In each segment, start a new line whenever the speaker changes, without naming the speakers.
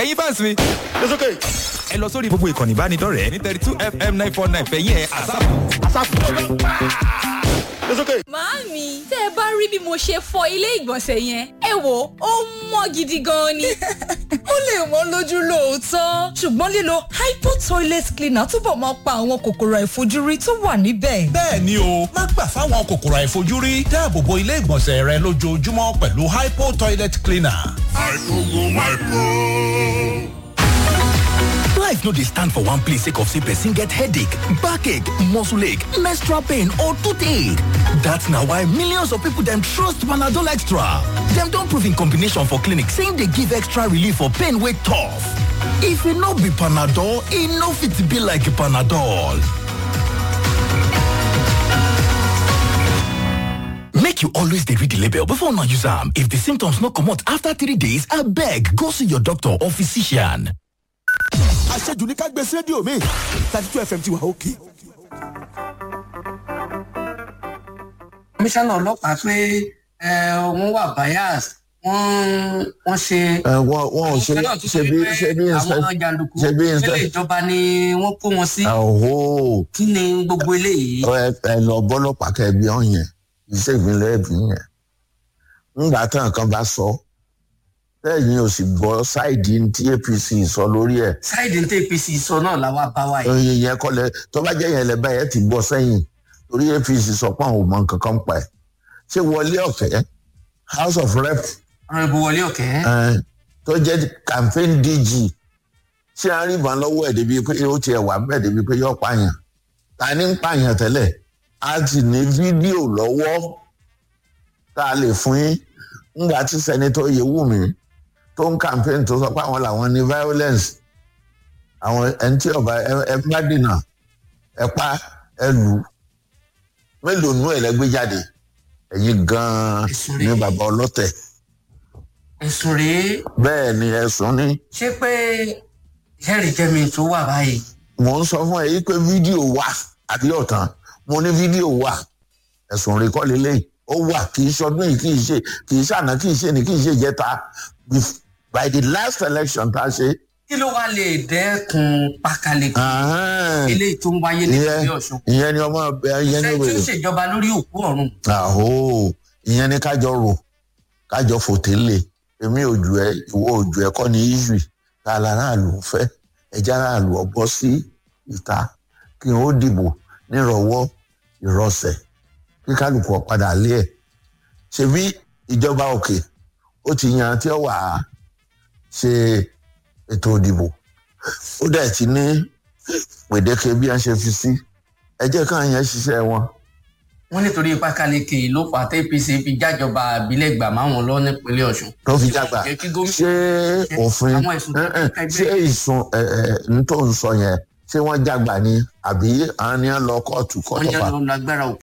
ẹ̀yin fans mi
It's okay.
ẹ lọ sórí gbogbo ìkànnì ìbánidọ́rẹ̀ẹ́ ní thirty two fm nine four nine fẹ̀yìn ẹ̀ àsáàpù.
It's okay.
Màámi, tẹ́ ẹ bá rí bí mo ṣe fọ ilé ìgbọ̀nsẹ̀ yẹn, ẹ wò ó mọ́ gidi gan ni.
ó lè wọ́n lójú lóòótọ́ ṣùgbọ́n lílo hypo toilet cleaner túbọ̀ máa pa àwọn kòkòrò àìfojúrí tó wà níbẹ̀.
bẹ́ẹ̀ ni o má gbà fáwọn kòkòrò àìfojúrí dáàbò bo ilé ìgbọ̀nsẹ̀ rẹ lójoojúmọ́ pẹ̀lú hypo toilet cleaner.
Life no dey stand for one place sake of say person get headache, backache, muscle ache, menstrual pain or toothache. That's na why millions of people dem trust Panadol Extra. Dem don prove in combination for clinic say e dey give extra relief for pain wey tough. If e no be Panadol, e no fit be like Panadol. Make you always dey read the label before una use am. If the symptoms no comot after three days, abeg go see your doctor or physician.
àṣejù ní ká gbé sí rédíò mi thirty two fm ti wà òkè.
komisanna ọlọ́pàá pé ẹ, wọ́n wà bias wọ́n wọ́n ṣe.
wọn wọn ò ṣe
Àwọn
ṣe bí ṣe bí
àwọn jàǹdùkú
ṣe bí
sílé ìjọba ni wọ́n kó wọn sí.
ọ̀hó
kí ni gbogbo eléyìí.
ẹ ẹ lọ bọ́lọ́pàá kẹbi ọ̀yẹn iṣẹ́ ìpínlẹ̀ ẹ̀bí yẹn ńgbà tán kan bá sọ lẹ́yìn ò sì gbọ́ ṣáìdì tí apc sọ lórí ẹ̀
sáìdì ní apc sọ náà làwa bá wa yìí.
oyin yẹn kọ́ lẹ tó bá jẹ́ yẹn lẹ báyìí ẹ ti bọ́ sẹ́yìn torí apc sọ pé àwọn ò mọ nǹkan kan pa ẹ̀ ṣé wọlé ọ̀kẹ́ house of rep
ọ̀rọ̀ ìbò wọlé ọ̀kẹ́.
ẹ̀, tó jẹ́ campaign dg ṣé a rí ìbọn lọ́wọ́ ẹ̀ débi pé ó tiẹ̀ wà bẹ́ẹ̀ débi pé yọ pààyàn ta ni ń pààyàn tẹ́lẹ̀ a ti ní fídíò lọ́wọ́ tá a lè fún yín ńgbà tí sẹ́nitọ́ Yewumi tó ń campaign tó sọ pé àwọn làwọn ní violence àwọn ẹni tí ọba ẹ- ẹ bá dènà ẹ pa ẹ lù ú. mélòó nú ẹ lẹgbẹ jáde ẹ̀yin gan-an
Ẹ̀sùn
ní
rèé.
bàbá ọlọ́tẹ̀
ẹ̀sùn rèé
bẹ́ẹ̀ ni ẹ̀sùn ní
ṣé pé jẹ́rìí jẹ́mi tó wà báyìí.
mò ń sọ fún ẹ yí pé fídíò wà àbí ọ̀tàn mo ní fídíò wà ẹ̀sùn rẹ̀ kọ́ lélẹ́yìn ó wà kì í ṣọdún yìí kì í ṣe kì í ṣàná kì í ṣe ní kì í ṣe jẹta Bef- by the last election tá a ṣe.
kí ló wá lè dẹ́kun pákáleke
ahán,
eléyìí tó ń wáyé ní
ìyẹn
ìpínlẹ̀ ọ̀ṣun.
ìyẹn ni ọmọ ìyẹn ni
ṣé tí ó
wèrè
ṣèjọba lórí òkú ọ̀run.
àhó ìyẹn ni kájọ rò kájọ fòtélè èmi ò jù ẹ ìwọ ò jù ẹ kọ́ ni israel tá a láráàlú ń fẹ́ ẹjẹ́ aráàlú ọgbọ sí ìta kí n ó dìbò nírọ̀wọ́ ìrọsẹ̀ kí kálukú ọ padà lé ẹ̀ ṣebí ìjọba òkè ó ti yan tí ó wà á ṣe ètò ìdìbò ó dẹ̀ ti ní gbèdéke bí wọ́n ṣe fi sí ẹ jẹ́ káwọn yẹn ṣiṣẹ́ wọn
wọ́n nítorí pákáleke ló fà á tí apc fi jájọba àbílẹ̀ gbà máwọn lọ nípínlẹ̀ ọ̀ṣun.
tó fi jágbà
Jẹ́ kí gómìnà-
ṣé òfin
àwọn ẹ̀sùn tó
ẹ, ẹ,
kẹ́kẹ́ gbé.
ṣé ìsun ẹ, ẹ, n tó ń sọ yẹn ṣé wọ́n jágbà ni àbí àwọn ni wọ́n lọ kóòtù
wọ́n
kóòtù
yẹn
pa
lọ lágbára òkú.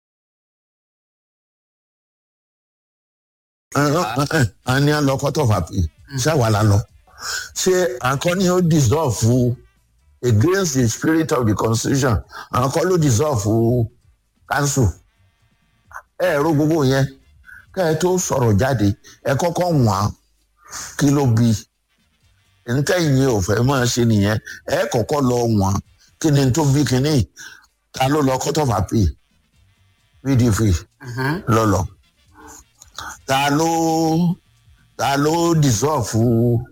àwọn ni wọ́n lọ kóòtù pa pé ṣáwa la lọ ṣé àkọ́ni ó dissolve against the spirit of the constitution àwọn kọ́ ló dissolve council ẹ ro gbogbo yẹn kẹ́ ẹ tó sọ̀rọ̀ jáde ẹ kọ́kọ́ wọ̀n kí ló bí ntẹ́yìn ò fẹ́ máa ṣe nìyẹn ẹ kọ́kọ́ lọ wọ̀n kí ni tó bí kíní ta ló lọ court of appeal pdp lọ́lọ́ ta ló ta ló dissolve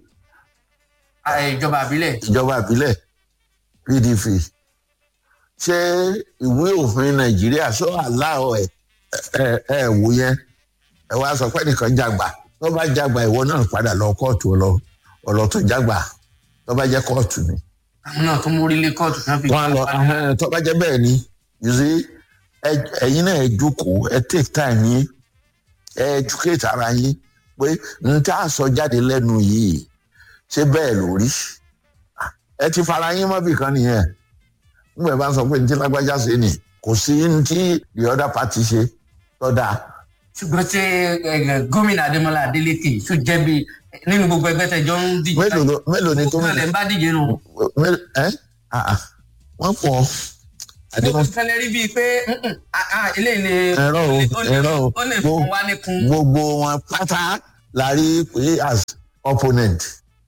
ìjọba àbílẹ̀
ìjọba ìbílẹ̀ pdp ṣé ìwé òfin nàìjíríà ṣó àláọ̀ ẹ̀ ẹ̀ ẹ̀ wò yẹn ẹ wá sọ pé nìkan jàgbà tó bá jàgbà ìwọ náà padà lọ kóòtù ọlọ ọlọ tó jàgbà tó bá jẹ kóòtù ni.
àwọn náà tó mórí lé kóòtù náà fi
wọn lọ ahẹ́n, tó bá jẹ bẹ́ẹ̀ ni you see ẹ- ẹ̀yin náà ẹ jókòó ẹ take time yín ẹ educate ara yín pé n tá a sọ jáde lẹ́nu yìí ṣé bẹ́ẹ̀ lórí ẹ ti fara yín mọ́bì kan nìyẹn nígbà bá sọ pé ní tí lágbájá ṣe ni kò sí ní tí the other party ṣe tọ́da
ṣùgbọ́n ṣé ẹ, gómìnà adémọlá adélèké tó jẹ́ bí nínú gbogbo ẹgbẹ́ tẹjọ́ ń díje
mélòó ló- mélòó ni
gómìnà lè ń bá díje nù.
mélòó ẹ ah, ah, wọ́n pọ̀
mo
Adémọ́-
fẹ́lẹ́ rí bíi pé "Mm-mm, ah, ah, eléyìí ni
ẹ̀rọ o
ó lè-
ẹ̀rọ o
ó lè fún wa ní kun.
gbogbo wọn pátá la rí pé as opponent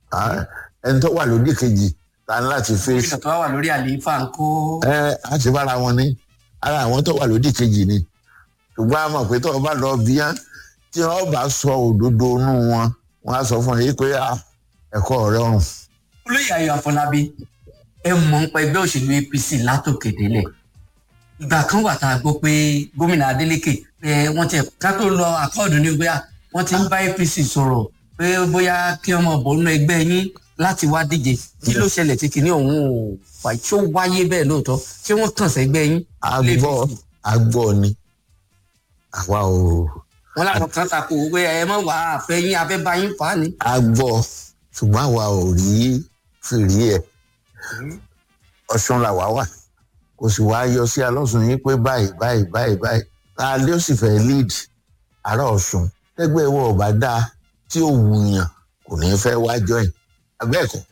Ah, ẹni tó wà lódì kejì ta ni láti fèsì
gómìnà tó wà lórí àlééfà ń kó
ẹ á ti bára wọn ní ara àwọn tó wà lódì kejì ni ṣùgbọ́n a mọ̀ pé tó o bá lọ bí yán tí wọ́n bá sọ òdodo inú wọn wọ́n á sọ fún yín pé ah, ẹ̀kọ́ rẹ̀ ọ̀run
olóyè ayọ̀ àfọlábí ẹ mọ̀ ń pa ẹgbẹ́ òṣèlú apc látòkè délẹ̀ ìgbà kan wà tá a gbọ́ pé gómìnà adeleke ẹ wọ́n ti ká tó lọ àkọọdù ní bóyá wọ́n ti ń bá apc sọ̀rọ̀ pé bóyá kí ọmọ bọ̀ nínú ẹgbẹ́ yín láti wá díje kí ló ṣẹlẹ̀ tí kìíní ọ̀hún ò wà tí ó wáyé bẹ́ẹ̀ lóòótọ́ ṣé wọ́n kàn sẹ́gbẹ́ yín.
agbọ́ agbọ́ ni àwa ò
wọn làwọn kan takò pé ẹ mọ̀ wá àfẹ́ yín abẹ́ bá yín fà á ní.
agbọ́ ṣùgbọ́n àwa ò rí fìrí ẹ̀ ọ̀ṣun làwa wà kò sì wá yọ sí alọ́sùn yín pé báyìí báyìí báyìí báyìí ta ló sì fẹ́ lead ará ọ̀ṣun tẹ́gbẹ́ ìwọ ọ̀bá dáa tí ò wùyàn kò ní fẹ́ wá join abẹ́ẹ̀kọ́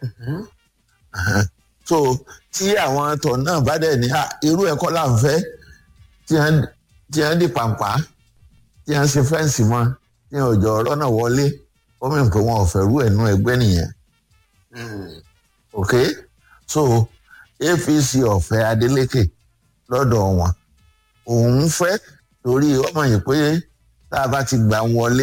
so tí àwọn àtọ̀ náà bá dẹ̀ ní "Ah, irú ẹ̀kọ́ là ń fẹ́ tí wọ́n tí wọ́n di pàǹpá tí wọ́n ṣe fẹ́ǹsì mọ́ tí wọ́n jọ ọ̀rọ̀ náà wọlé ó mìíràn pé wọn ò fẹ́ rú ẹ̀nú ẹgbẹ́ nìyẹn ok so apc ọ̀fẹ́ adeleke lọ́dọ̀ wọn òun fẹ́ torí ọmọ yìí pé tá a bá ti gbà wọlé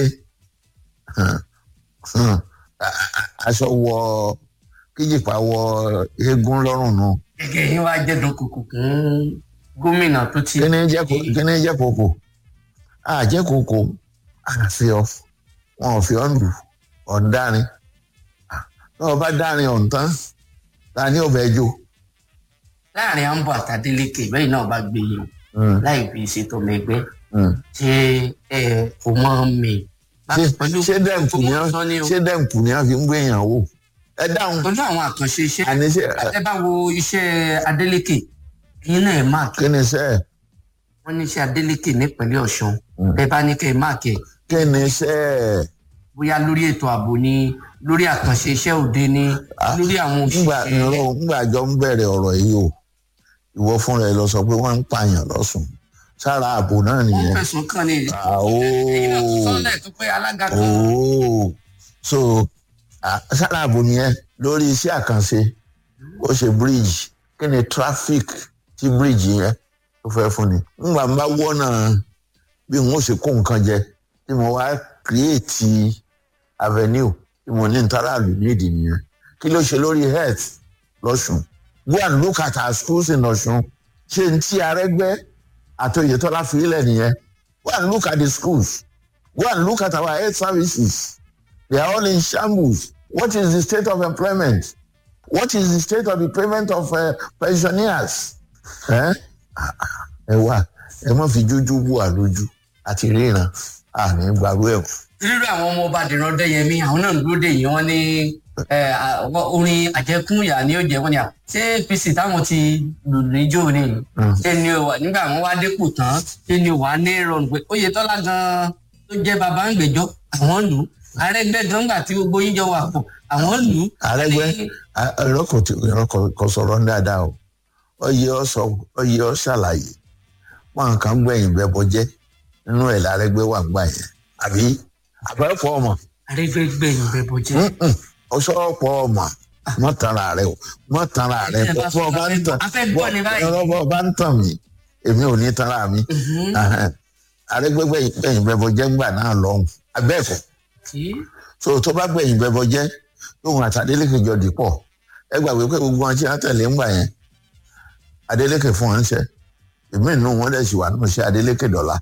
aṣọ wọ kíjìpá wọ eégún lọ́rùn nù.
gẹ́gẹ́ yín wá jẹ́ dúnkùkù fún gómìnà tó ti.
kíní jẹ́ kó kíní jẹ́ kókó àjẹ́ kókó àfi ọ wọn ò fi ọ́ lù ọ̀ ń dárin náà bá dárin ọ̀ ń tán ta ni ò bẹ́ẹ̀ jó.
láàrin ambo àtàdélékè bẹ́ẹ̀ náà bá gbé yìí
Mm.
láì fi ṣètò ọmọ ẹgbẹ́
Mm.
ṣé ẹ kò mọ mi.
ṣé ṣé dẹ́ǹkù ni wọ́n ṣé dẹ́ǹkù ni wọ́n fi ń gbé yàn wò. ẹ dáhùn.
pẹ̀lú àwọn àkànṣe iṣẹ́
àní ṣe
ẹ bá wo iṣẹ́ adélékè yín náà ẹ máàkì
kí ni sẹ́ ẹ̀
wọ́n ní iṣẹ́ adélékè nípínlẹ̀ ọ̀ṣun ẹ bá ní kẹ́ ẹ máàkì ẹ̀
kí ni sẹ́ ẹ̀
bóyá lórí ètò ààbò ni lórí àkànṣe iṣẹ́ òde ni lórí àwọn
ngbà
òṣìṣẹ́
ìrọ̀ ngbà jọ ń bẹ̀rẹ̀ ọ̀rọ̀ yìí o ìwọ fúnra ẹ lọ sọ pé wọ́n ń pààyàn lọ́sùn sára ààbò náà
wọ́n
nìyẹn.
fẹ̀sùn kàn ní
àwọ̀
ẹ̀yin náà tó sọ́lẹ̀ tó pé alága kan
ooo so ah, sára ààbò nìyẹn lórí iṣẹ́ àkànṣe ó ṣe bíríìjì kí ni traffic tí bíríìjì yẹn tó fẹ́ fún ni ngbà ń bá wọ́nà bí n ó ṣe kó nǹkan jẹ tí mo wá kírèètì avenue tí mo ní ntàràlù nídìí nìyẹn kí ló ṣe lórí health lọ́sùn go and look at our schools in ọ̀sùn ṣé n tí arẹ́gbẹ́ àtòyètọ́lá fi ilẹ̀ nìyẹn go and look at the schools go and look at our health services they are all in shambles what is the state of employment what is the state of the payment of uh, pensioners ẹ ẹ wá ẹ má fi jújú bù wá lójú àti ríran àní gbàgbé ẹ
rírọ àwọn ọmọ ọba dìran dẹyẹmí àwọn náà ń dúró dè yín wọn ní ẹ, à, wọ́n- orin àjẹkúnyà ni ó jẹ wọn ni à ṣé apc táwọn ti lù níjó ni ṣé ni o wà nígbà wọn wá dépò tán ṣé ni o wà ní ìrọ̀rùn pé oyetola gan tó jẹ bàbá ń gbẹjọ àwọn lù ú àrẹgbẹ gan gbà tí gbogbo yín jọ wà pọ̀ àwọn lù ú.
àrẹgbẹ ìrọkọ ìrọkọ kò sọ̀rọ̀ ní dáadáa o ọyẹ ọ sọ ọyẹ ọ ṣàlàyé wọn kàn gbẹ̀yìn bẹbọ jẹ nínú ẹ lárẹgbẹ wà gbà yẹn àbí àbẹ̀fọ́ ọmọ
àrẹgbẹ gbẹyìn bẹ bọ jẹ.
ọsọpọ ọmọ mọ tanra rẹ o mọ tanra rẹ
Ẹ bá
bọ ọba ń tàn
a fẹ́ gbọ́ ni báyìí.
bọ ọba ń tàn mí èmi ò ní tanra mi àrẹgbẹgbẹ gbẹ̀yìn bẹbọ jẹ ńgbà náà lọhùn abẹ́ẹ̀kọ́ so tó bá gbẹ̀yìn bẹbọ jẹ lóhun àti adeleke jọ dìpọ̀ ẹ gbàgbé pé gbogbo wọn tí wọn tẹ̀lé ńgbà yẹn adeleke fún wọn ṣe èmi nù wọn dẹ̀ sì wà nù ṣe adeleke dọ̀la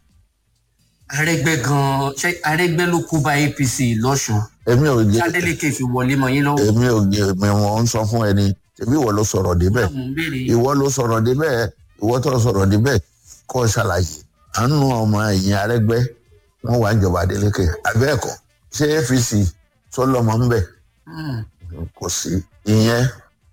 àrẹgbẹ gan ṣé àrẹgbẹ ló kó bá apc lọsùn
èmi ò jẹ
adeleke fi wọlé mọ yín lọ́wọ́.
èmi ò jẹ èmi wọn ń sọ fún ẹni tèmi ìwọ ló sọ̀rọ̀ débẹ̀
mo ń béèrè
ìwọ ló sọ̀rọ̀ débẹ̀ ìwọ tó sọ̀rọ̀ débẹ̀ kó o ṣàlàyé àánú ọmọ ẹ̀yìn arẹ́gbẹ́ wọn wà níjọba adeleke abẹ́ẹ̀kọ́ ṣé apc sọlọmọ ń bẹ̀
Hmm.
kò sí ìyẹn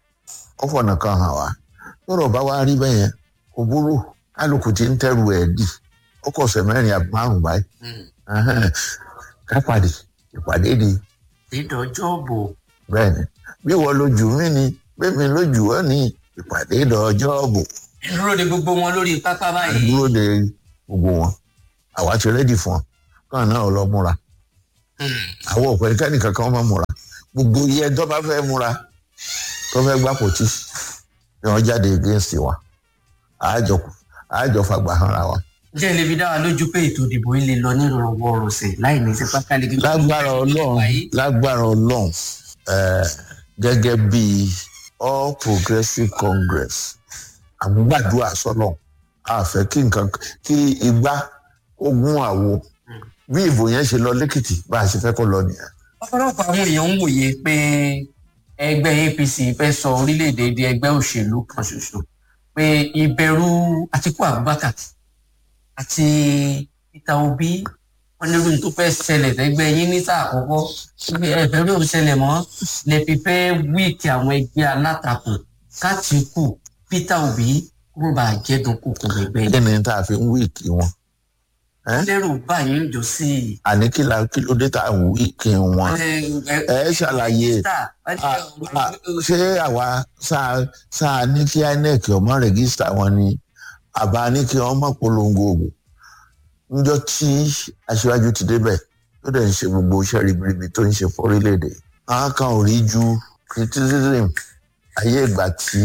ó fọ̀nà kan hàn wá lọ́rọ̀ bá wá rí bẹ́ẹ̀ yẹn kò burú kálukú ti ń tẹ́rù ẹ̀ dì ó kọ̀ ọ̀sẹ̀ mẹ́rin àbí márùn-ún báyìí Ẹhẹ́n. ká pàdé ìpàdé di
dídọjọ́ bò
bẹ́ẹ̀ ni bí wọ́n lójú mí ni bẹ́ẹ̀ mi lójú ọ́ ní ìpàdé ìdọ̀jọ́ bò
dúró de gbogbo wọn lórí pápá báyìí.
dúró de gbogbo wọn àwa ti rẹ́dì fún ọ káwọn náà lọ múra àwọn òpè kẹ́nìkan kan máa múra gbogbo iye tó bá fẹ́ múra tó fẹ́ gbá pòtí ni wọ́n jáde against wa àjọ àjọ fagbà hanra wa.
jẹ́ ilé fi dá wa lójú pé ètò ìdìbò yìí lè lọ nírọ̀rùn ọ̀rọ̀sẹ̀ láì ní sí pákáleke.
lágbára ọlọ́run lágbára ọlọ́run eh, gẹ́gẹ́ bí all progressive congress àgbàdua sọ́nà àfẹ́ kí nǹkan kí igbá ogun àwo bí ìbò yẹn ṣe lọ lẹ́kìtì bá a ṣe fẹ́ kó lọ nìyẹn.
ọ̀pọ̀lọpọ̀ àwọn èèyàn ń wòye pé ẹgbẹ́ apc fẹ́ sọ orílẹ̀-èdè di ẹgbẹ́ òṣèlú kan ṣoṣo pé ìbẹ̀rù àtikú abubakar àti peter obi wọn ní irú tó fẹ́ ṣẹlẹ̀ lẹ́gbẹ́ yín ní sáà àkọ́kọ́ pé ẹ̀bẹ̀rù ò ṣẹlẹ̀ mọ́ lè fi fẹ́ wíìkì àwọn ẹgbẹ́ alátakò kátìkù peter obi kó bá a jẹ́dùn kòkò lẹ́gbẹ́
kí
yìí.
ni tá a fi ń wíìkì wọn. Eh?
lérò báyìí ń jọ sí i.
àní kí la kí ló dé tá a ń wíìkì wọn. ẹ ṣàlàyé Ah, ah, ṣé àwa sáà sáà ní kí inec ọmọ rẹgísítà wọn ni àbá ní kí wọn mọ polongo ògùn níjọ tí aṣíwájú ti débẹ tó dẹ̀ ń ṣe gbogbo iṣẹ́ ribiribi tó ń ṣe fọ́rílẹ̀-èdè àwọn kan ò rí ju criticism ayé ìgbà tí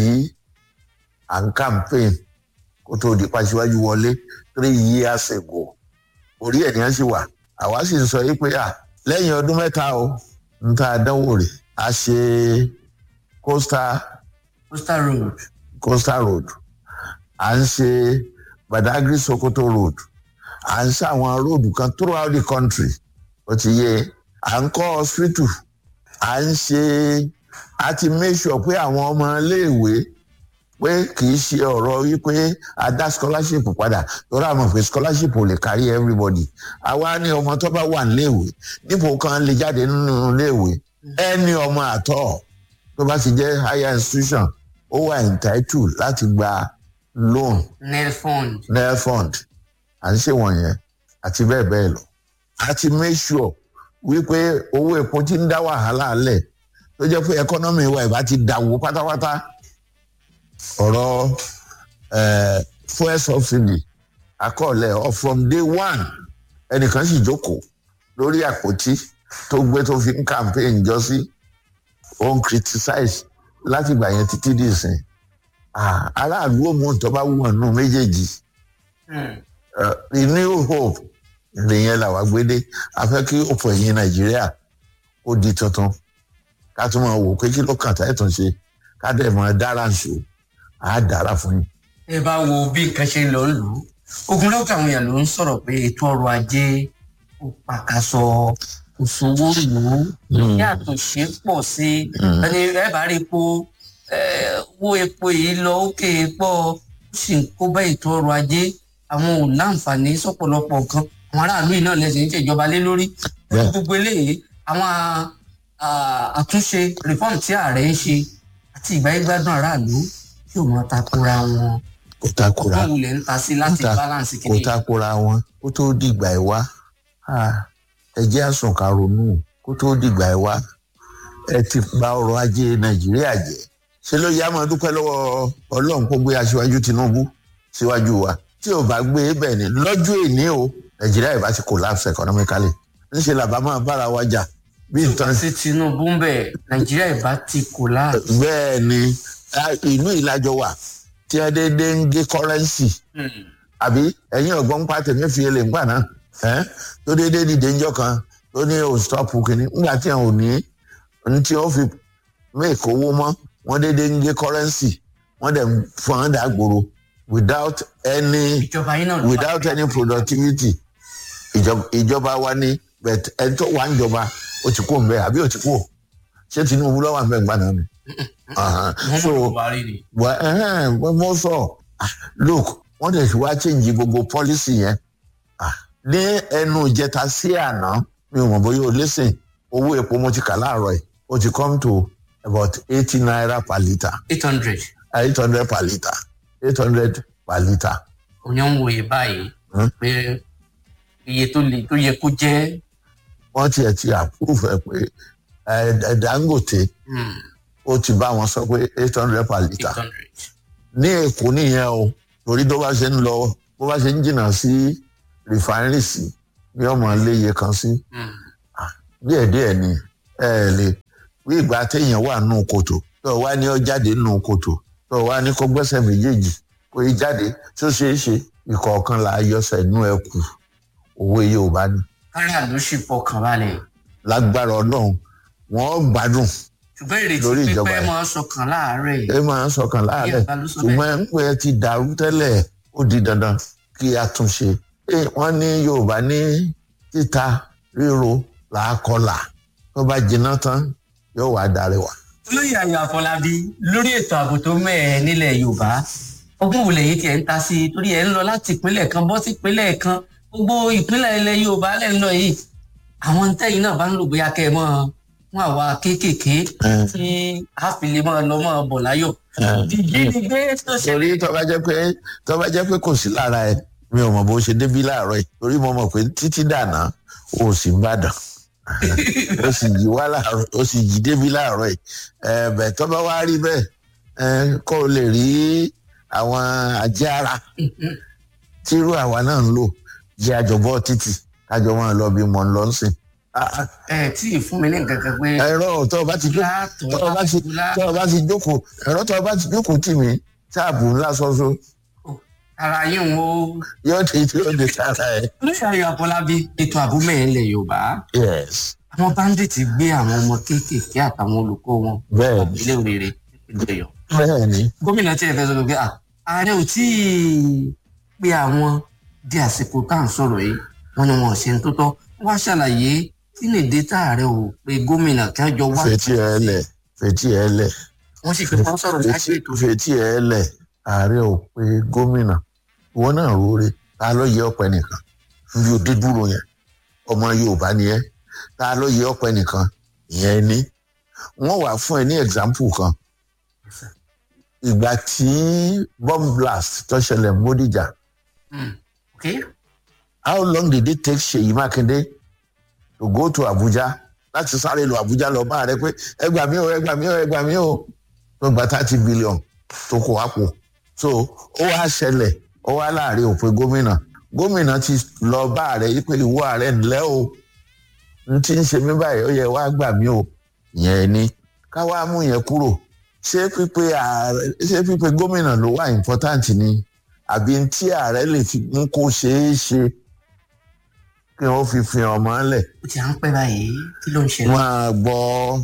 à ń campaign kó tó di pàṣíwájú wọlé three years ago orí ẹ̀ ní wọ́n sì wà àwa sì ń sọ yìí pé à lẹ́yìn ọdún mẹ́ta o ń ta àdánwò rè a ṣe coastal
coastal road
coastal road à ń ṣe badagry sokoto road à ń ṣe àwọn róòdù kan throughout the country ó ti yé à ń kọ́ hospital à ń ṣe a ti make sure pé àwọn ọmọ iléèwé pé kì í ṣe ọ̀rọ̀ wípé a dá scholarship padà lórí àwọn pé scholarship ò lè kárí everybody àwa ní ọmọ tó bá wà níléèwé nípò kan lè jáde nínú iléèwé ẹni ọmọ àtọ tó bá ti jẹ higher institution ó wà entitled láti gba loan
nel fund
nel fund à ń ṣe wọ̀nyẹn àti bẹ́ẹ̀ bẹ́ẹ̀ lọ a ti make sure wípé owó epo ti ń dá wàhálà lẹ̀ tó jẹ́ pé economy wa ìbá ti dàwó pátápátá ọ̀rọ̀ eh, fuel subsidy akọọlẹ̀ ọ from day one ẹnìkan sì jókòó lórí àpótí tó gbé tó fi ń campaign jọ sí ó ń criticize láti gbà yẹn títí dì sìn Ah, aráàlú òmù tó bá wù ọ̀nù méjèèjì Eh, the new hope nìyẹn làwa gbédé a fẹ́ kí òpò ẹ̀yìn nàìjíríà ó di tuntun ká tún máa wò pé kí ló kàn tá ẹ̀ tún ṣe ká dẹ̀ máa dára ṣò á dára fún yín.
ẹ bá wo bí nǹkan ṣe ń lọ lù ú ogun lọ́kọ̀ àwọn èèyàn ló ń sọ̀rọ̀ pé ètò ọrọ̀ ajé ó pàkàṣọ òṣòwò lù ú yàtọ̀ ṣe pọ̀ sí ẹni ẹ bá rí epo eh, owó epo yìí lọ òkè pọ̀ ó sì ń kó bá ètò ọrọ̀ ajé àwọn ò láǹfààní sọ́pọ̀lọpọ̀ nǹkan àwọn aráàlú yìí náà lẹ́sìn ń ṣèjọba lé lórí
Bẹ́ẹ̀.
gbogbo eléyìí àwọn ah, àtúnṣe reform tí ààrẹ ń ṣe àti ìgbáyégbádùn aráàlú yóò mọ takora wọn
kò takora
wọn wulẹ̀ ń ta sí láti
Kò ta-
balance
kò
kìíní.
takora wọn kó tó dìgbà ẹ̀ wá Ah, ẹ jẹ́ àsùn ká ronú kó tó dìgbà ẹ̀ wá ẹ ti bà ọrọ̀ ajé nàìjíríà jẹ́ ṣé ló yá máa dúpẹ́ lọ́wọ́ ọlọ́run kó gbé aṣíwájú tinubu síwájú wa tí ò bá gbé bẹ́ẹ̀ ni lọ́jọ́ èní o nàìjíríà ìbá ti collapse economically ńṣe làbá máa bára wa jà bí nǹkan
sí tinubu ń bẹ nàìjíríà ìbá ti kò láà.
bẹ́ẹ̀ ni ah, ìlú ìlàjọ wà tí a dédé ń gé kọ́rẹ́ǹsì àbí ẹ̀yin ọ̀gbọ́n pa tèmi fi èlé ńgbà náà ẹ́ tó dédé dìde ńjọ́ kan tó ní o stop kìíní ńgbà tí àwọn ò ní ní tí wọ́n fi make owó mọ́ wọ́n dédé ń gé kọ́rẹ́ǹsì wọ́n dẹ̀ ń fọ́n án dàgbòrò without any
ìjọba yín náà ló
without any productivity ìjọba- ìjọba wa ní but ẹni tó wà ń jọba ó ti kú mbẹ àbí ó ti kú ṣé tinubu lọ́wọ́ àmbẹ̀ ńgbà náà ni. Ahan.
wọn
so
mọ buhari ni.
wà ẹhẹn mo sọ ah, look wọn dẹ̀ ti wá change gbogbo policy yẹn Ah, ní ẹnu ìjẹta sí àná mi ò mọ̀ bóyá o listen owó epo mo ti kà láàárọ̀ ẹ̀ ó ti come to about eighty naira per litre
eight hundred
eight hundred per litre eight hundred per litre.
òyìn ń wòye báyìí
Hmm.
pé iye tó le tó yẹ kó jẹ́
wọ́n tiẹ̀ ti approve ẹ̀ pé ẹ̀ dangote
hmm,
ó ti bá wọn sọ pé eight hundred per litre.
eight hundred.
ní èkó nìyẹn o torí tó bá ṣe ń lọ bó bá ṣe ń jìnnà sí refinery sí bí ọmọ léye kan sí
Hmm.
díẹ̀díẹ̀ ni ẹ ẹ lè bí ìgbà téèyàn wà nù kòtò tó o wá ní ọ jáde nù kòtò tó o wá ní kó gbẹ́sẹ̀ méjèèjì kó o jáde tó ṣeé ṣe ìkọ̀ọ̀kan là á yọsẹ̀ nú ẹ kù òwe yorùbá ni
kára ló sì fọkàn balẹ̀
lágbára ọlọ́run wọ́n gbádùn
ṣùgbọ́n ìrètí
Lórí ìjọba
pípẹ́
ẹ̀.
máa ń sọkàn láàárẹ̀
ẹ máa ń sọkàn láàárẹ̀
Yorùbá ló sọ bẹ́ẹ̀.
ṣùgbọ́n ń pẹ́ ti dàrú tẹ́lẹ̀ ó di dandan kí a tún ṣe Ẹ, wọ́n ní yorùbá ní títa ríro làákọlà tó bá jiná tán yóò wá darí wa.
olóyè ayọ̀ àfọlábí lórí ètò ààbò tó mẹ́ẹ̀ nílẹ̀ yorùbá ọgbọ́n wo lẹ́yìn tí ẹ̀ ń ta sí i torí ẹ̀ ń lọ láti ìpínlẹ̀ kan bọ́ sí ìpínlẹ̀ kan gbogbo ìpínlẹ̀ ilẹ̀ yorùbá lẹ́ ń lọ yìí àwọn tẹ́yìn náà bá ń lò bóyá kẹ́ ẹ mọ́ fún àwa kéékèèké tí a fi lè máa lọ máa bọ̀ láyọ̀ ìjínigbé tó ṣe
torí tó bá jẹ́ pé tó bá jẹ́ pé kò sí lára ẹ mi ò mọ̀ bó ṣe débí láàárọ̀ yìí torí mo mọ̀ pé títí dànà o sì ń bàdàn o sì jí wá láàárọ̀ o sì jí débí láàárọ̀ yìí ẹ bẹ̀ tó bá wá rí bẹ́ẹ̀ ẹ kó o lè rí àwọn ajé ara tírú àwa náà ń lò jẹ́ àjọbọ̀ títì kájọ wọn lọ bí mo ń lọ sìn.
ẹ tí ì fún mi ní nǹkan kan pé
ẹ̀rọ tó o bá ti jó-
látọ̀
tó o bá ti tó o bá ti jókòó ẹ̀rọ tó o bá ti jókòó tì mí táàbù ńlá ṣoṣo
ara yín o
yóò ti tí ó di sára ẹ.
olóyè ayọ̀ àfọlábí ètò ààbò mẹ́ẹ̀ nílẹ̀ yorùbá
yes
àwọn bandits gbé àwọn ọmọ kéékèèké àtàwọn olùkọ́ wọn
bẹ́ẹ̀ ni
ilé òrèrè ìpínlẹ̀ ọ̀yọ́
bẹ́ẹ̀ ni
gómìnà tí ẹ fẹ́ sọ pé à ààrẹ ò tí ì pé àwọn di àsìkò tá à ń sọ̀rọ̀ yìí wọn ni wọn ò ṣe ń tó tọ́ wá ṣàlàyé kí ni èdè tá ààrẹ ò pé gómìnà kí wọ́n jọ wá
fetí ẹ lẹ fetí ẹ lẹ
wọ́n sì fi wọ́n sọ̀rọ̀ láti ètò
fetí ẹ lẹ ààrẹ ò pé gómìnà ìwọ náà róore ta ló yẹ ọpẹ nìkan níbi òde dúró yẹn ọmọ yorùbá ni ẹ ta ló yẹ ọpẹ nìkan ìyẹn ní wọn wà fún ẹ ní example kan ìgbà tí bomb blast tó ṣẹlẹ̀ ní bódìjà
ok
how long did it take seyi makinde to go to abuja láti sáré lọ abuja lọ bá rẹ pé ẹgbà mi ò ẹgbà mi ò ẹgbà mi ò tó gba thirty billion tó kó àpò so ó wá ṣẹlẹ̀ ó wá láàrin òpin gómìnà gómìnà ti lọ bá rẹ yí pé ìwọ ààrẹ ńlẹ o n ti ń ṣe mí báyìí ó yẹ wá gbà mí o yẹn ni ká wá mú yẹn kúrò ṣé pípé ààrẹ ṣé pípé gómìnà ló wà important ni àbí tí ààrẹ lè fi mú kó ṣeé ṣe kí wọn fi fi ọmọ lẹ
ó ti à ń pẹ́ báyìí kí ló ń ṣẹlẹ̀
wọn á gbọ́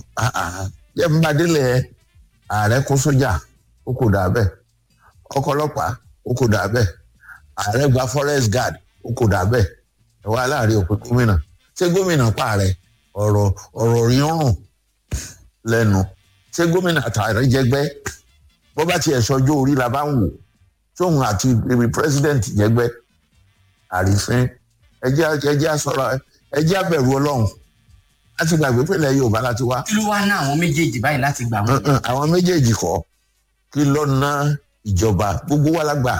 jẹ́ ń bá délẹ̀ ààrẹ kó sójà ó kò dà bẹ́ẹ̀ ọkọ̀ ọlọ́pàá ó kò dà bẹ́ẹ̀ ààrẹ gba forest guard ó kò dà bẹ́ẹ̀ ẹ wá láàrin òpin gómìnà ṣé gómìnà pààrẹ ọ̀rọ̀ ọ̀rọ̀ rírùn lẹ́nu ṣé gómìnà tààrẹ jẹgbẹ́ bó bá tiẹ̀ sọjọ́ orí la bá ń wò tóun àti ibi president jẹgbẹ́ àrífín ẹjẹ́ ẹjẹ́ sọ̀rọ̀ ẹjẹ́ abẹ̀rù ọlọ́run láti gbàgbé pé ilẹ̀ yorùbá láti wá
kí ló wá ná àwọn méjèèjì báyìí láti gbà wọn
Mm-mm, àwọn méjèèjì kọ kí lọ ná ìjọba gbogbo wa lágbà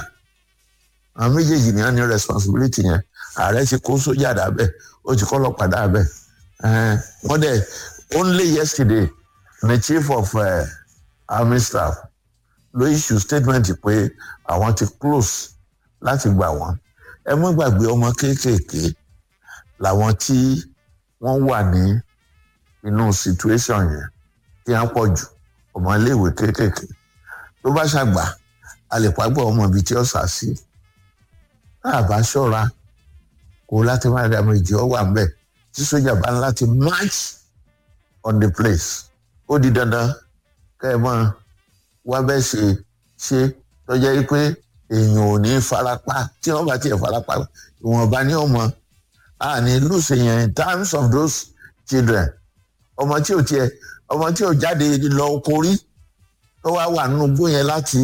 àwọn méjèèjì ni wọn ní responsibility yẹn ààrẹ ti kó sójà dábẹ ó ti kọ́ ọlọ́pàá dábẹ Eh, wọ́n dẹ̀ only yesterday the chief of uh, army staff ló issue statement pé àwọn ti close láti gbà wọ́n ẹ mọ́ gbàgbé ọmọ kéékèèké làwọn tí wọ́n wà ní inú situation yẹn tí wọ́n pọ̀ jù ọmọ iléèwé kéékèèké tó bá ṣàgbà a lè pàgbọ́ ọmọ ibi tí ó sà sí tá a bá ṣọ́ra kó láti má dàmú ìjì ọ wà mbẹ tí sójà bá ń láti march on the place ó di dandan kẹ́ ẹ mọ́ wá bẹ́ẹ̀ ṣe ṣe tọ́jà yìí pé èèyàn ò ní farapa tí wọ́n bá tiẹ̀ farapa ìwọ̀nba ní ọmọ àní lùsè yẹn in terms of those children ọmọ tí ò tiẹ̀ ọmọ tí ò jáde lọ korí tó wá wà nínú igbó yẹn láti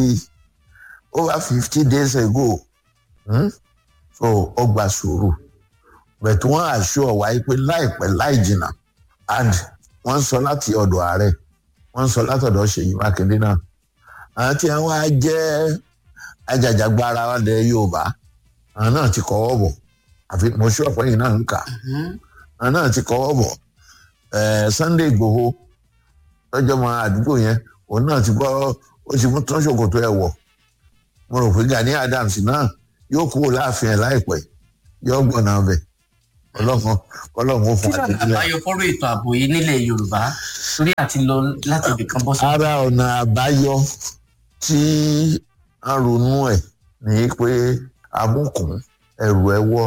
over fifty days ago hmm? so ó gba sùúrù bẹ̀tù wọ́n àṣọ ọ̀wá yìí pé láìpẹ́ láì jìnnà and wọ́n ń sọ láti ọ̀dọ̀ ààrẹ wọ́n ń sọ látọ̀dọ̀ ṣèyí mákindé náà àwọn tí wọ́n á jẹ́ ajàjàgbara ọ̀dẹ yorùbá àwọn náà ti kọ́wọ́ bọ̀ àfi mo ṣọ́ ọ̀pọ̀ yìí náà ń kà àwọn náà ti kọ́wọ́ bọ̀ eh, sunday igbòho lọ́jọ́ mọ àdúgbò yẹn òun náà ti gbọ́ ó ti mú tán ṣòkòtò ẹ̀ wọ̀ mo rò pé gani adams náà yóò kúrò láàfin ẹ̀ láìpẹ́ yóò gbọ̀nà ọbẹ̀ ọlọ́run ọlọ́run ó
kí
fún
lọ́nà
àtẹ̀jílẹ̀.
àbáyọ fọ́rọ̀ ètò ààbò yìí nílẹ̀ yorùbá torí àti lọ láti ibìkan bọ́ sí.
ara ọ̀nà àbáyọ tí a ronú ẹ̀ ní pé amúkùn ẹrù ẹwọ́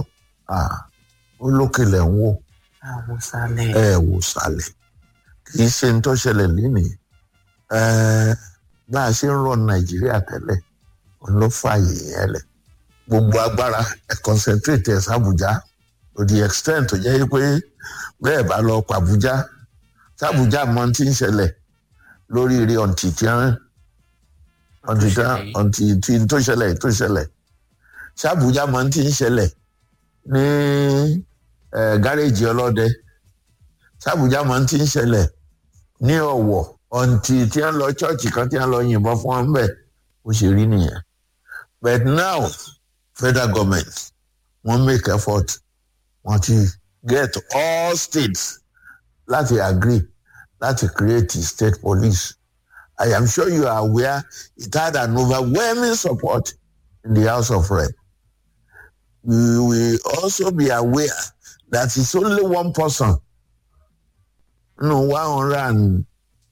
ó lókèlè ń wò
àwọn sálẹ̀.
ẹ wò sálẹ̀ kì í ṣe ń tó ṣẹlẹ̀ lénìí Eh, bá a ṣe ń rọ nàìjíríà tẹ́lẹ̀ òun ló fààyè yẹn lẹ̀ gbogbo agbára ẹ̀ concentrate ẹ̀ sábùjá to the extent tó jẹ́ pé bẹ́ẹ̀ bá lọ pàbújá sábùjá mọ tí ń ṣẹlẹ̀ lórí rí ọ̀ǹtì tí wọ́n ọ̀ǹtì tí wọ́n ọ̀ǹtì tí tó ṣẹlẹ̀ tó ṣẹlẹ̀ sábùjá mọ tí ń ṣẹlẹ̀ ní eh, gáréèjì ọlọ́dẹ sábùjá mọ tí ń ṣẹlẹ̀ ní ọ̀wọ̀ ọ̀ǹtì tí wọ́n lọ chọ́ọ̀chì kan tí wọ́n lọ yìnbọn fún wọn bẹ́ẹ̀ ó ṣe rí nìyẹn but now federal government wọ́n make effort wọ́n ti get all states láti agree láti create a state police i am sure you are aware it had an overwhelming support in the house of rep you will also be aware that it's only one person no one hundred and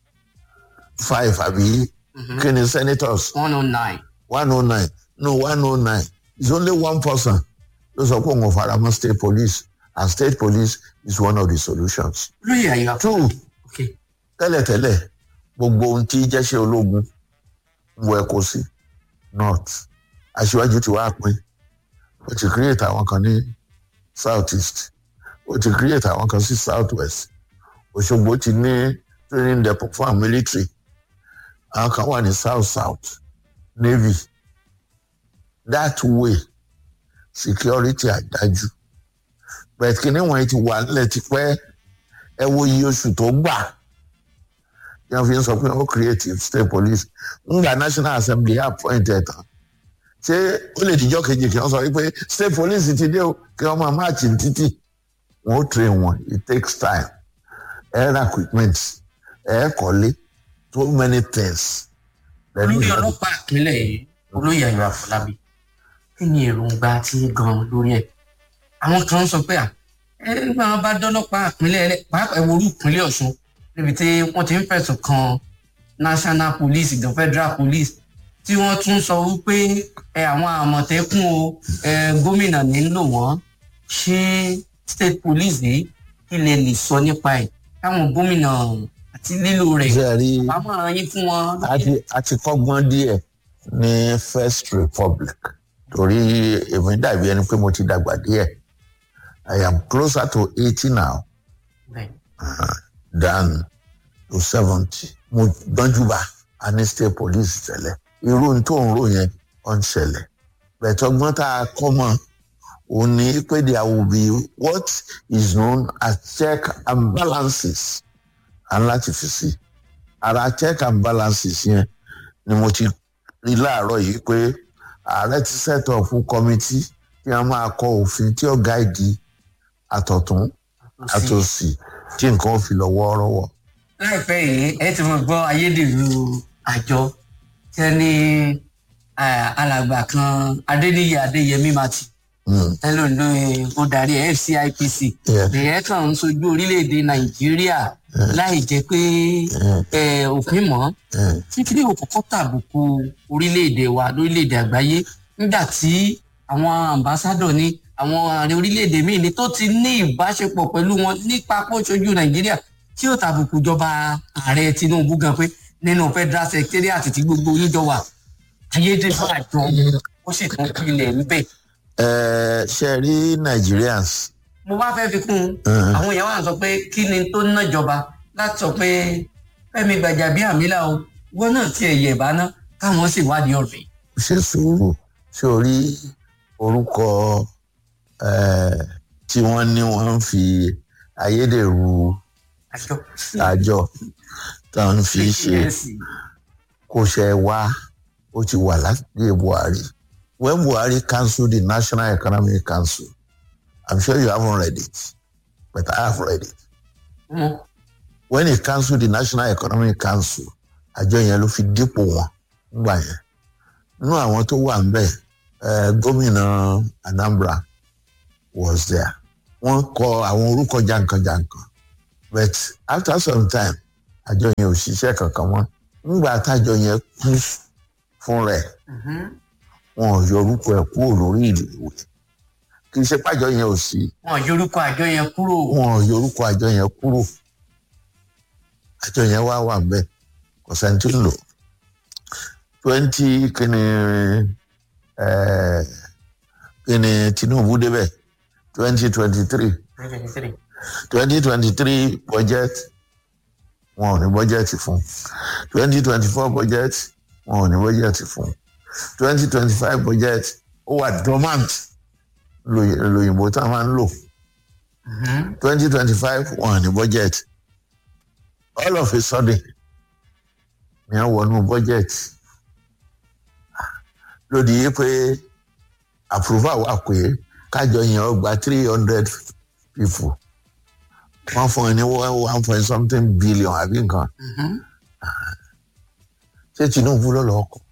five àbí kí ni senators
one oh nine.
one oh nine no one oh nine it's only one person ló sọ pé òun ò fara mọ́ state police and state police is one of the solutions.
lóye àyà.
two
okay.
tẹ́lẹ̀tẹ́lẹ̀ gbogbo ohun tí jẹ́sẹ̀ ológun wọ ẹ̀kọ́ sí north aṣíwájú ti wá pín ó ti create àwọn kan ní south east ó ti create àwọn kan sí south west òṣogbo ti ní training depot fún àwọn military àwọn kan wà ní south south navy that way security àdájú but kìnìún wọn ti wà nílẹ̀ tipẹ́ ẹ wo iye oṣù tó gbà yẹn fi ń sọ pé ó create state police ńgbà national assembly appoint ẹ̀ tán ṣé ó lè dijọ́ kejì kí wọ́n sọ wípé state police ti dé o kí wọ́n máa máàcì títì wọ́n ó train wọn it takes time air equipment ẹ̀ kọ́lé so many things.
olóyè ọlọ́pàá ìpínlẹ̀ yìí olóyè ayọ̀ àfọlábí kí ni èròǹgbà tí gan lórí ẹ̀ àwọn kan sọ pé à ẹ máa bá dọ́lọ́pàá ìpínlẹ̀ rẹ̀ pàápàá ẹ̀wọ̀rú ìpínlẹ̀ ọ̀ṣun níbi tí wọ́n ti ń fẹ̀sùn kan national police gan federal police tí wọ́n tún sọ wípé ẹ àwọn àmọ̀tẹ́kùn o ẹ gómìnà nílò wọ́n ṣé state police yìí kí lè lè sọ nípa ẹ̀ káwọn gómìnà àti lílo rẹ̀
ṣe rí
àmọ̀ràn yín fún wọn.
àti àti kọ́gbọ́n díẹ̀ ní first republic torí èmi dàbí ẹni pé mo ti dàgbà díẹ̀ i am closer to eighty now
Bẹ́ẹ̀.
uh, than to seventy mo gbọ́njúbà a ní state police tẹ́lẹ̀ irú tó ń rò yẹn ọ̀ ń ṣẹlẹ̀ bẹ̀tọ́gbọ́n tá a kọ́ mọ́ òun ni pé there will be what is known as check and balances and láti fi sí ara check and balances yẹn ni mo ti rí láàárọ̀ yìí pé ààrẹ ti set up fún committee tí wọ́n máa kọ òfin tí ó gáìdì àtọ̀tún àtòsí tí nǹkan ò fi lọ wọ́ọ́rọ́wọ́.
láìpẹ́ yìí ẹ ti mọ̀ gbọ́ ayédèrú àjọ tí wọ́n ní eh, alàgbà kan adéníyí adéyẹmí mati
Mm.
ẹ ló ń lo ó darí fcipc
Yeah.
ìyẹn kàn ń sojú orílẹ̀-èdè nàìjíríà láì jẹ́ pé eh, òfin mọ́
Mm.
tí kí ni òkùnkùn tàbùkù orílẹ̀-èdè wa lórílẹ̀-èdè àgbáyé nígbà tí àwọn ambassadọ̀ ní àwọn ààrẹ orílẹ̀-èdè míì ní tó ti ní ìbáṣepọ̀ pẹ̀lú wọn nípa pọ́ṣojú nàìjíríà tí ó tàbùkù jọba ààrẹ tinubu gan pé nínú federal secretariat tí gbogbo yín jọ wà ayédèrú àjọ ó sì tún pilẹ̀ níbẹ̀.
ẹ ṣe rí nigerians
mo bá fẹ́ fi kún un
Mhm.
àwọn èèyàn wà sọ pé kí ni tó ná jọba láti sọ pé fẹ́mi gbàjàbíàmílà o wọn náà tiẹ̀ yẹ̀ bá ná káwọn sì wádìí ọ̀rẹ́.
ṣe sùúrù ṣe orí orúkọ eh, tí wọ́n ní wọ́n ń fi ayédèrú
àjọ
àjọ tó ń fi ṣe kò ṣe wá ó ti wà láti buhari when buhari cancelled the national economic council i'm sure you haven't read it but i have read it
wọn
when he cancelled the national economic council àjọ yẹn ló fi dípò wọn nígbà yẹn nínú àwọn tó wà ńbẹ eh, gómìnà anambra was there wọ́n kọ àwọn orúkọ jankan-jankan but after some time àjọ yẹn ò ṣiṣẹ́ kankan mọ́ nígbà tájọ yẹn kú fún rẹ̀ wọn ò yọ orúkọ ẹ̀ kúrò lórí ìwé kì í ṣe pájọ yẹn ò sí
wọn yorùkọ àjọ yẹn kúrò.
wọn ò yọ orúkọ àjọ yẹn kúrò àjọ yẹn wá wà bẹ́ẹ̀ kò sẹ́ni tí ń lò twenty kìíní kìíní tinubu débẹ̀ twenty twenty three twenty twenty three budget wọn ò ní budget fún twenty twenty four budget wọn ò ní budget fún twenty twenty five budget ó wà dormant lóy- lóyìnbó tá a máa ń lò twenty twenty five wọn ò ní budget all of a sudden ni a wọnú budget lódì yìí pé approval wà pé kájọ yẹn ó gba three hundred people wọ́n fún ẹ ní one point something billion àbí nǹkan ṣé tinubu ló lọ́ọ́ kọ́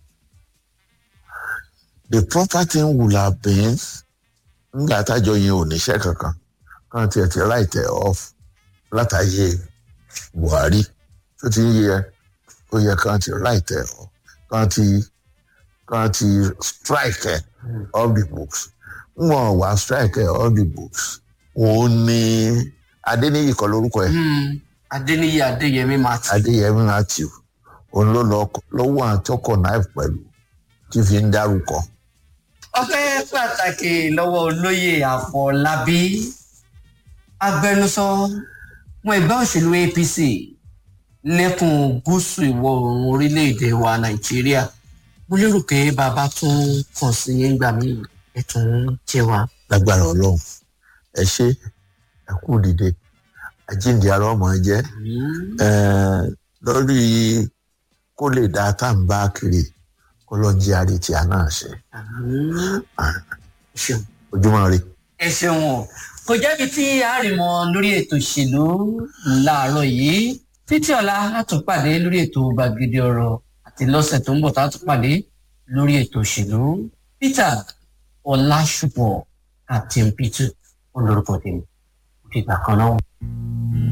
the proper thing would have been nígbà tájọ yẹn ò níṣẹ́ kankan kan tiẹ̀ ti write it off látàyè buhari tó ti ń yẹ ó yẹ kan ti write it off kan ti kan ti strike ẹ̀ all the books wọn wá strike ẹ̀ all the books òun ni adéníyì kọ lórúkọ ẹ̀
adéníyí adéyẹmí martin.
adéyẹmí matthew òun ló lọ ló wà tọkọ náà pẹ̀lú tí fi ń dárúkọ.
ọpẹ́ pàtàkì lọ́wọ́ olóyè àfọlábí agbẹnusọ fún ẹgbẹ́ òṣèlú apc lẹ́kùn gúúsù ìwọ̀ oòrùn orílẹ̀-èdè wa nàìjíríà mo lérò pé bàbá tún kàn sí yín gbà mí ẹ tún jẹ wá.
lágbára ọlọrun ẹ ṣe ẹ kú dìde àjíǹde ara ọmọ jẹ ẹ lórí kó lè dá tá à ń bá kiri kó lọ jí àrí tí a náà ṣe
ṣeun.
ojúmọ rí.
ẹ ṣeun o kò jẹ́bi tí a rì mọ́ lórí ètò ìṣèlú láàárọ̀ yìí títí ọ̀la a tún pàdé lórí ètò gbàgede ọ̀rọ̀ àti lọ́sẹ̀ tó ń bọ̀ tá a tún pàdé lórí ètò ìṣèlú peter ọlásùpọ̀ captain peter olórúkọ tèmi òkè ìgbà kan náà.